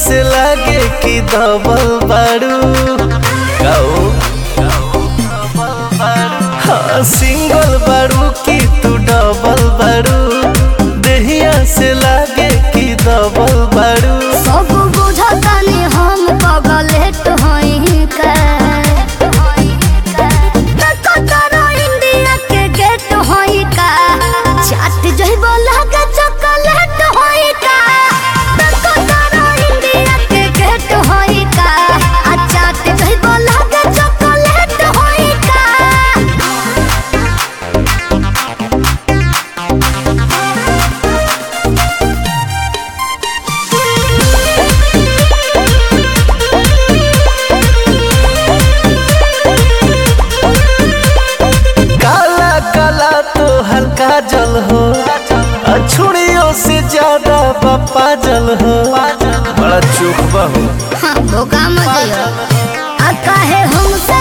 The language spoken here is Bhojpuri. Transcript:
से लागे कि दबल बारू गाओ हाँ सिंगल बारू कि तू डबल बारू देहिया से लागे कि दबल बारू सब बुझतानी हम पगलेट हई का कतरा इंडिया के गेट हई का चाट जइबो लागे चॉकलेट हई का कतरा इंडिया के गेट हई का आ चाट जइबो लागे चॉकलेट हई का काला काला तो हल्का जल हो अछुड़ियों से ज्यादा पप्पा जल हो बड़ा चुप हो हाँ, धोखा मत दियो आ काहे हमसे